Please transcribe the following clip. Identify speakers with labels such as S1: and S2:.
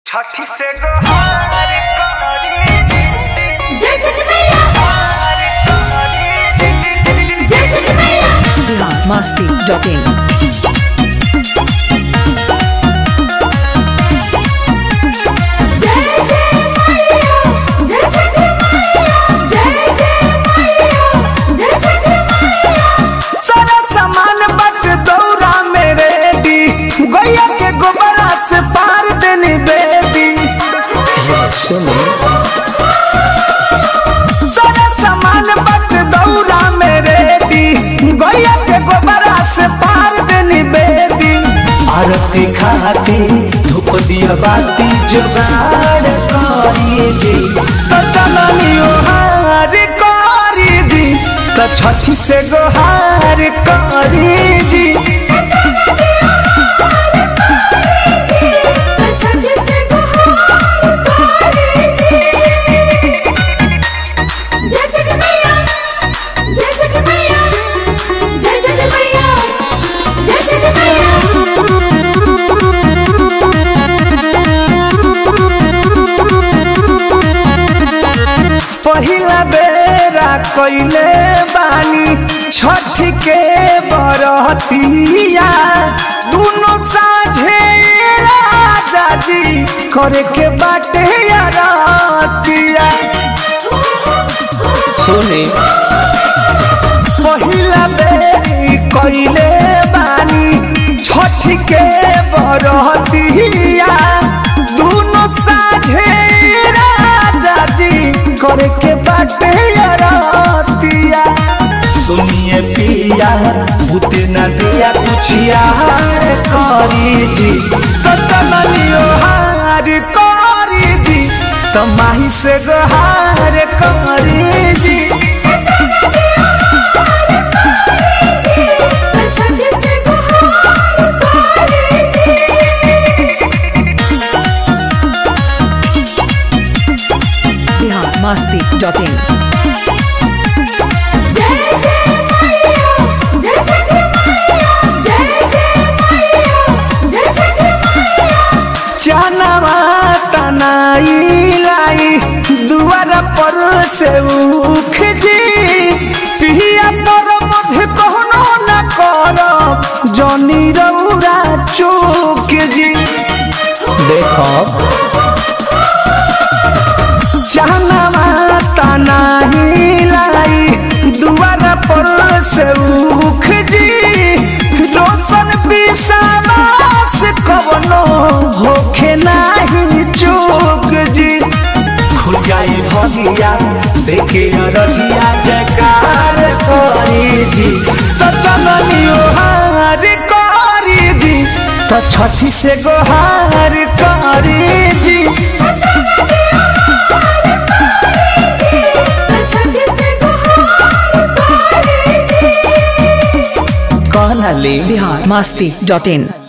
S1: छठी से गोहार करी
S2: जय छठ मैया
S1: हार करी
S2: जय छठ मैया
S3: masti.in
S2: जय जय मैया जय छठ मैया जय जय मैया जय छठ मैया
S4: सारा सामान बट दौरा में रेडी गैया के गोबरा से पार देनी बेदी सारा सामान बट दौरा में रेडी गैया के गोबरा से पार देनी बेदी आरती खाती धूप दिया बाती जुगाड़ करी जी तो चलनियो हार करी जी तो छठी से गोहार करी जी
S2: छठ से गुहार करे जी जय छठ मैया जय छठ मैया जय छठ मैया जय छठ
S4: पहिला बेरा कइले बानी छठ के बरतिया दुनो साझे राजा जी करे के बाटे यारतिया सुनी पहिला बेरी कइले बानी छठ के बरतिया दुनो साझे राजा जी करे के बाटे यारतिया सुनिए पिया भूते न दिया कुछ यार करी जी तो चलियो हार करी जी तो माही से गोहार करी जी
S2: छठ से गुहार करे जी
S3: बिहार masti.in
S2: जय जय मैया जय छठ मैया जय जय मैया जय छठ मैया
S4: चनवा तनाई लाई दुआर पर से उख जी पिया पर मध्य कहनो न कर जनी रौरा चूक जी देखो चनवा तनाई लाई दुआर पर से उख जी रोशन विश्वास कवनो होखे नाही चूक जी खुजाई भगिया देखे रहिया जकार करी जी तो चलनियो हार करी जी तो छठी से गोहार करी जी
S2: छठ से गुहार करे जी
S4: कहना ले
S3: बिहार masti.in